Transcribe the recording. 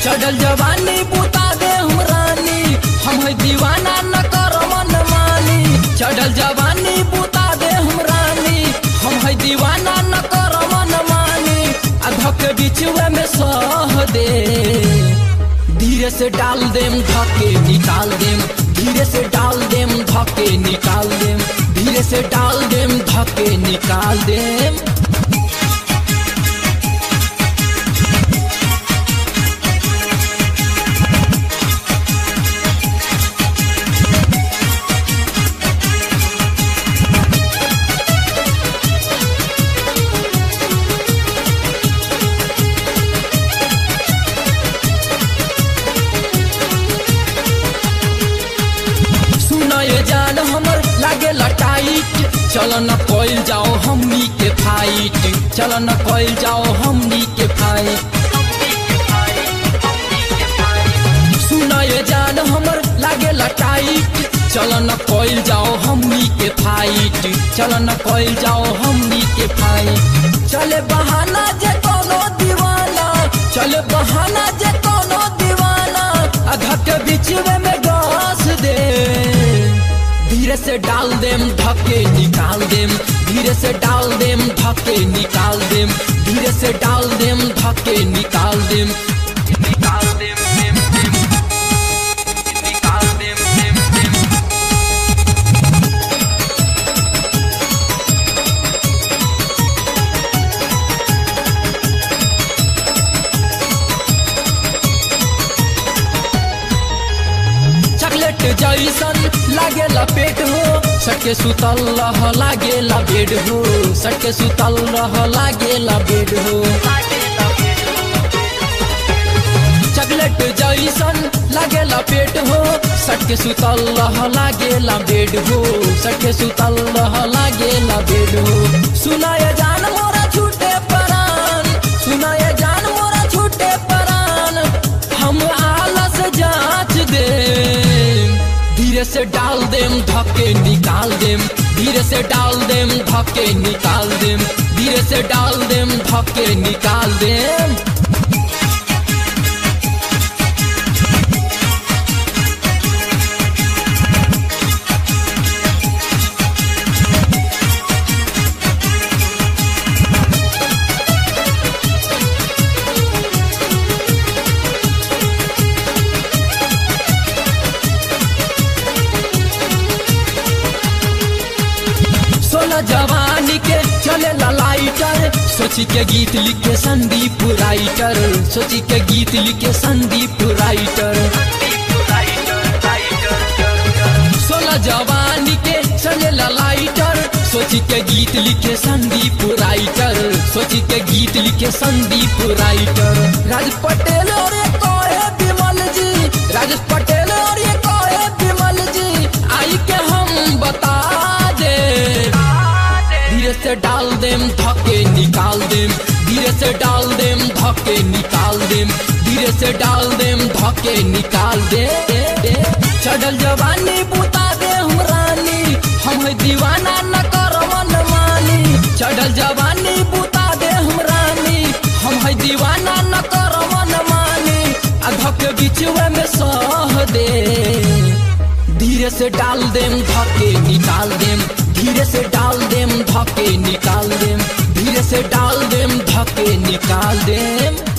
चढ़ल जवानी बुता दे हम रानी हम है दीवाना न कर मन मानी चढ़ल जवानी बुता दे हम रानी हम है दीवाना न कर मन मानी अधक बिचुए में सह दे धीरे से डाल देम धके निकाल देम धीरे से डाल देम धके निकाल देम धीरे से डाल देम धके निकाल देम सुनो ये जान हमर लागे लटाइट चल न कोइल जाओ हमनी के फाइट चल न कोइल जाओ हमनी के फाइट सुनो ये जान हमर लागे लटाइट चल न कोइल जाओ हमनी के फाइट चल न कोइल जाओ हमनी के फाइट चले बहाना जे कोनो दीवाना चले बहाना जे कोनो दीवाना अधा के बीचवे में गास दे धीरे से डाल देम धके निकाल देम धीरे से डाल देम धके निकाल देम धीरे से डाल देम धके निकाल देम निकाल देम देम देम निकाल देम देम देम चॉकलेट जैसन लागे पेट हो सटके सुतल रह लागे बेड हो सटके सुतल रह लागे बेड हो चॉकलेट जैसन लागे पेट हो सटके सुतल रह लागे बेड हो सटके सुतल रह लागे बेड हो सुनाय जान मोरा छूटे परान सुनाय जान मोरा छूटे परान हम आलस जांच दे धीरे से डाल देम धक्के निकाल देम धीरे से डाल देम धक्के निकाल देम धीरे से डाल देम धक्के निकाल देम सोलह जवानी के चले लाइटर सोची के गीत लिखे संदीप राइटर सोची के गीत लिखे संदीप राइटर सोलह जवानी के चले लाइटर सोची के गीत लिखे संदीप राइटर सोची के गीत लिखे संदीप राइटर राज पटेल और ये कोहे विमल जी राज पटेल और ये कोहे विमल जी आई के हम बता दे धीरे से डाल देम धके निकाल देम धीरे से डाल देम धके निकाल देम धीरे से डाल देम धके निकाल दे दे, दे। चढ़ल जवानी बुता दे हम रानी हम है दीवाना न कर मन मानी चढ़ल जवानी बुता दे हम रानी हम है दीवाना न कर मन मानी अधक बिचवे में सह दे धीरे से डाल देम धके निकाल देम धीरे से डाल देम धके निकाल देम धीरे से डाल देम धके निकाल देम